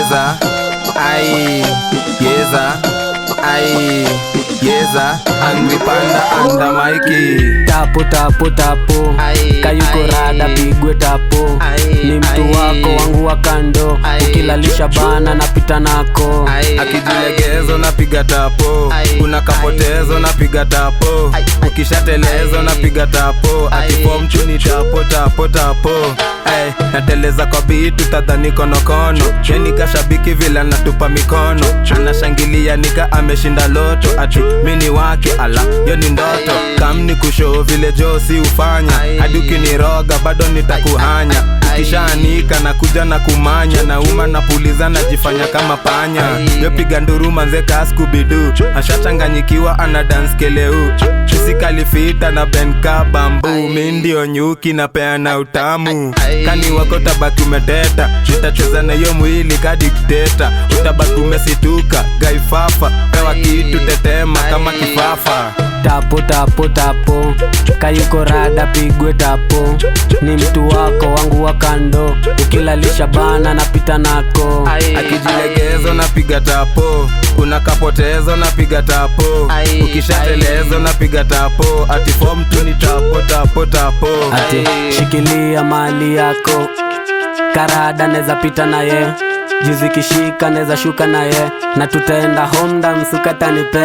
yeza ai yeza ai yeza angry panda anda maiki tapo tapo tapo Ai, kayuko ai. rada pigwe tapo Ai, ni mtu ai. wako wangu wa kando Ai. ukilalisha bana napita nako Ai, akijilegezo napiga tapo Ai, kuna kapotezo napiga tapo Ai, ai. ukishatelezo Ai. napiga tapo Ai. atifom chuni tapo tapo tapo Ai, nateleza kwa bitu tadhani konokono yeni kashabiki vila natupa mikono anashangilia nika ameshinda loto ati mini wake ala yo ni ndoto Ai. kamni kushoo vile josi ufanya Ai. hadi ukiniroga bado nitakuhanya Ai. ukishaanika na kuja na kumanya na uma na puliza najifanya kama panya Ai. yopiga nduru manze kaskubidu ashachanganyikiwa ana dance keleu isikalifita na benka bambu Ai. mi ndio nyuki na peana utamu Ai. kani wako tabaki umeteta nitacheza na hiyo mwili kadikteta utabaki umesituka gaifafa pewa Ai. kitu tetema kama Ai. kifafa tapo tapo tapo kayuko rada pigwe tapo ni mtu wako wangu wa kando ukilalisha bana napita nako Ai, akijilegezo napiga tapo kuna kapotezo napiga tapo Ai, ukishatelezo ai. napiga tapo atifom tu ni tapo tapo tapo ati Ai. shikilia mali yako karada neza pita naye juzi kishika neza shuka naye na tutaenda homda msukatanipe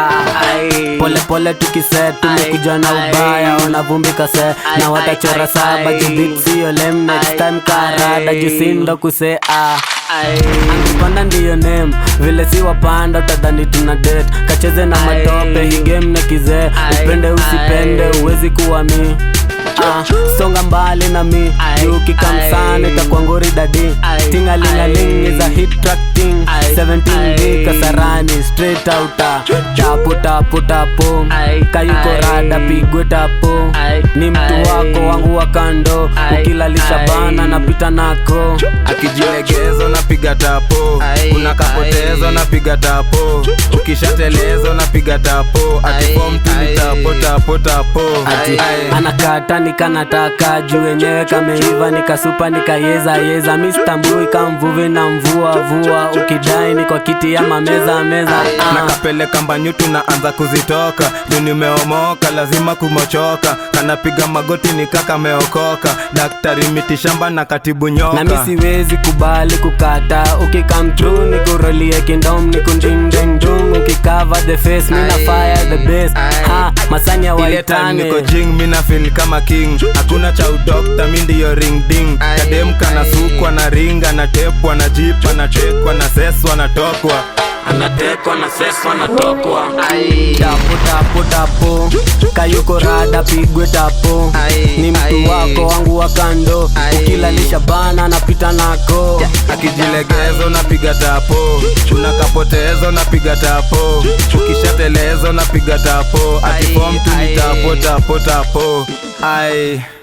pole pole tukise tumekuja na Ai. ubaya ona vumbi kase Ai, na watachora ai, saba ai. jubitsio lem next Ai, time karada ai. jusindo kuse ah. Ai. angepanda ndiyo nem vile si wapanda utadhani tuna det kacheze na Ai. matope hii game na kizee Ai, upende usipende ai. uwezi kuwa mi Ah, songa mbali na mi Ai, yukikamsane ai. takwangori dadi Ai, tingalingaling ai. is a hit track ting Ai, 17 ai. kasarani straight outa tapo tapo tapo Ai, kayuko ai. rada pigwe tapo Ai, ni mtu ai. wako wangu wa kando Ai, ukilalisha ai. bana napita nako akijilegezo napiga tapo Ai, kuna kapotezo ai. napiga tapo ukishatelezo napiga tapo atifom tu ni ai. tapo tapo tapo ati Ai. anakata nikanataka juu wenyewe kameiva nikasupa nikayeza yeza mistambui kamvuvi na mvua vua ukidai ni kwa kiti ama meza meza na ah. kapeleka mbanyutu na anza kuzitoka juu nimeomoka lazima kumochoka kanapiga magoti ni kaka meokoka daktari mitishamba na katibu nyoka na mi siwezi kubali kukata ukikamtru nikurolie kindom nikundingdingdung ukikava the face mina Ai. fire the base Ai. ha masanya ile time waitane niko jing mina feel kama king hakuna cha udokta mi ndiyo ring ding Ai, kadem kana ai. sukwa na ringa na tepwa na jipa na tekwa na seswa na tokwa anatekwa na seswa na tokwa Ai. tapo tapo tapo kayuko rada pigwe tapo Ai, ni mtu ai. wako wangu wa kando Ai. ukilalisha bana napita nako akijilegezo napiga tapo kuna kapotezo napiga tapo ukishatelezo napiga tapo atifom tu ni ai. tapo tapo tapo ai